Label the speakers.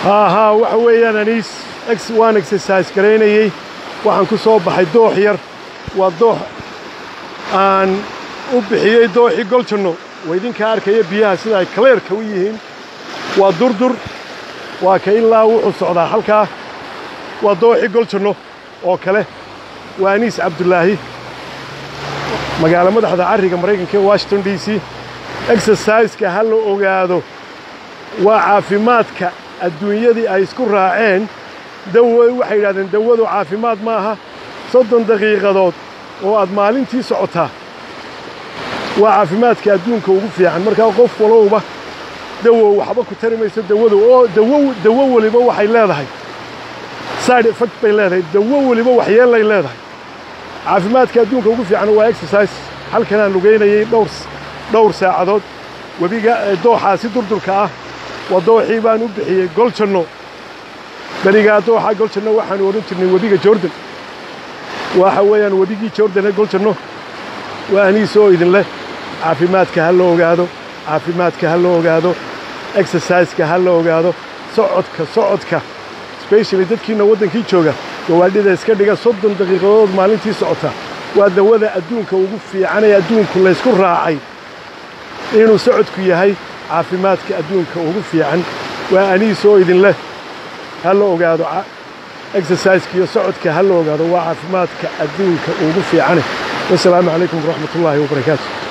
Speaker 1: haa waxa weeyaan aniis waan exercise garaynayey waxaan ku soo baxay doox yar waa doox aan u bixiyey dooxii goljanno waa idinkaa arkaya biyaha sida ay kaleerka u yihiin waa durdur waa ka ilaa wuxuu socdaa halkaa waa dooxii goljanno oo kale waa aniis cabdulaahi magaalo madaxda carriga maraykanka ee washington d c exerciseka ha la ogaado waa caafimaadka adduunyadii ay isku raaceen dawo waxay yidhahdeen dawadu caafimaad ma aha soddon daqiiqadood oo aad maalintii socotaa waa caafimaadka adduunka ugu fiican markaa qof walowba dawo waxba ku tari mayso dawadu oo dawo dawo weliba waxay leedahay side effect bay leedahay dawo weliba waxyeellay leedahay caafimaadka adduunka ugu fiican waa exercise halkanaan lugaynayay dhowr dhowr saacadood webiga dooxaasi durdurka ah waa dooxii baan u bixiyey goljanno berigaa dooxa goljanno waxaanu odhan jirnay webiga jordan waxa weeyaan webigii jordan ee goljanno waa aniis oo idin leh caafimaadka ha la ogaado caafimaadka ha la ogaado exerciseka ha la ogaado socodka socodka specially dadkiinna waddankii jooga gawaadhida iska dhiga soddon daqiiqadood maalintii socota waa dawada adduunka ugu fiican ee adduunku laysku raacay inuu socodku yahay caafimaadka adduunka ugu fiican waa aniis oo idin leh ha la ogaado exerciseka iyo socodka ha la ogaado waa caafimaadka adduunka ugu fiicane wasalaamu calaykum waraxmat ullaahi wabarakaatu